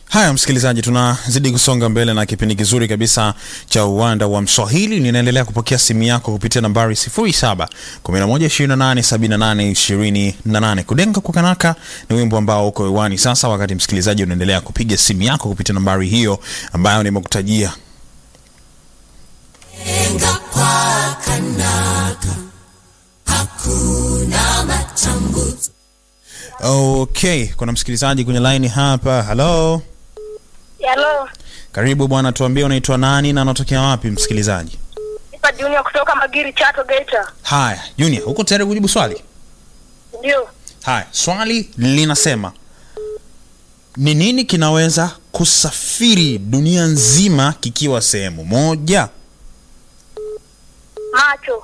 Haya, msikilizaji, tunazidi kusonga mbele na kipindi kizuri kabisa cha uwanda wa Mswahili. Ninaendelea kupokea simu yako kupitia nambari 07 11 28 78 Kudenga kwa Kanaka ni wimbo ambao uko hewani sasa, wakati msikilizaji unaendelea kupiga simu yako kupitia nambari hiyo ambayo nimekutajia. Kudenga kwa Kanaka hakuna matambuzo. Okay, kuna msikilizaji kwenye line hapa. Halo, Halo, karibu bwana, tuambie unaitwa nani na unatokea wapi msikilizaji? nipa Junior kutoka Magiri, Chato, Geita. Haya, Junior, uko tayari kujibu swali? Ndio, Haya, swali linasema ni nini kinaweza kusafiri dunia nzima kikiwa sehemu moja? macho.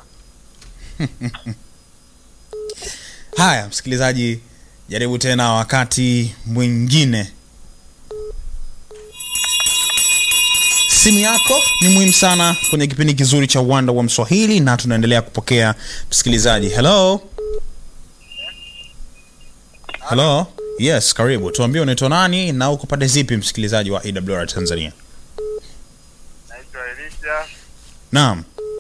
Haya, msikilizaji, jaribu tena wakati mwingine. Simu yako ni muhimu sana kwenye kipindi kizuri cha uwanda wa Mswahili, na tunaendelea kupokea msikilizaji. Hello, hello, yes, karibu. Tuambie unaitwa nani na uko pande zipi, msikilizaji wa AWR Tanzania? Naitwa Elisha. Naam,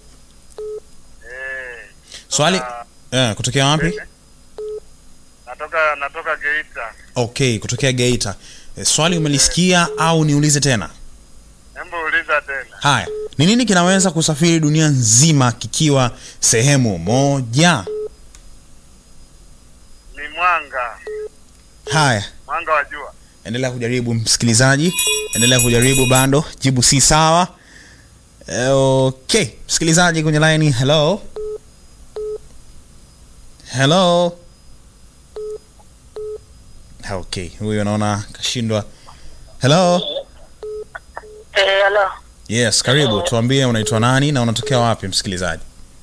Eh, swali toka- eh, kutokea wapi? natoka natoka Geita. Okay, kutokea Geita. Eh, swali umelisikia au niulize tena? Hebu uliza tena. Haya, ni nini kinaweza kusafiri dunia nzima kikiwa sehemu moja? Ni mwanga, Haya, mwanga wa jua. endelea kujaribu msikilizaji, endelea kujaribu, bado jibu si sawa. Eh, Okay, msikilizaji kwenye line, hello hello. Okay, huyu anaona kashindwa. Hello, Eh, halo. yes, karibu. Tuambie unaitwa nani na unatokea wapi, msikilizaji?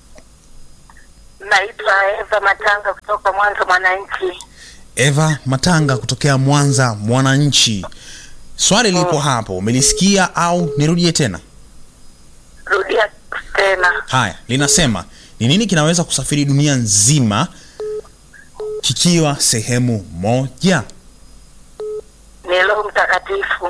Naitwa Eva Matanga kutoka Mwanza, Mwananchi. Eva Matanga kutokea Mwanza, Mwananchi. Swali lipo hapo, umelisikia au nirudie tena? Rudia tena. Haya, linasema ni nini kinaweza kusafiri dunia nzima kikiwa sehemu moja? Ni Roho Mtakatifu.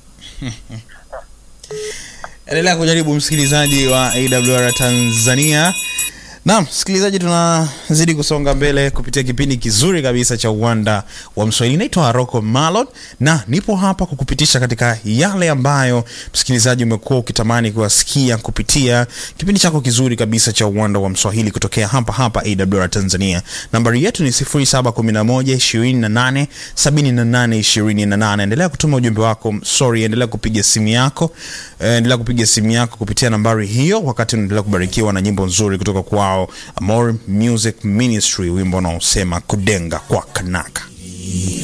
Endelea kujaribu msikilizaji wa AWR Tanzania. Naam, msikilizaji, tunazidi kusonga mbele kupitia kipindi kizuri kabisa cha uwanda wa Mswahili. Naitwa Rocco Malon na nipo hapa kukupitisha katika yale ambayo msikilizaji umekuwa ukitamani kuwasikia kupitia kipindi chako kizuri kabisa cha uwanda wa Mswahili kutokea hapa hapa AWR Tanzania. Nambari yetu ni 0711 28 78 Endelea kutuma ujumbe wako, sorry, endelea kupiga simu yako, eh, endelea kupiga simu yako kupitia nambari hiyo, wakati unaendelea kubarikiwa na nyimbo nzuri kutoka kwao Amor Music Ministry, wimbo unaosema kudenga kwa kanaka.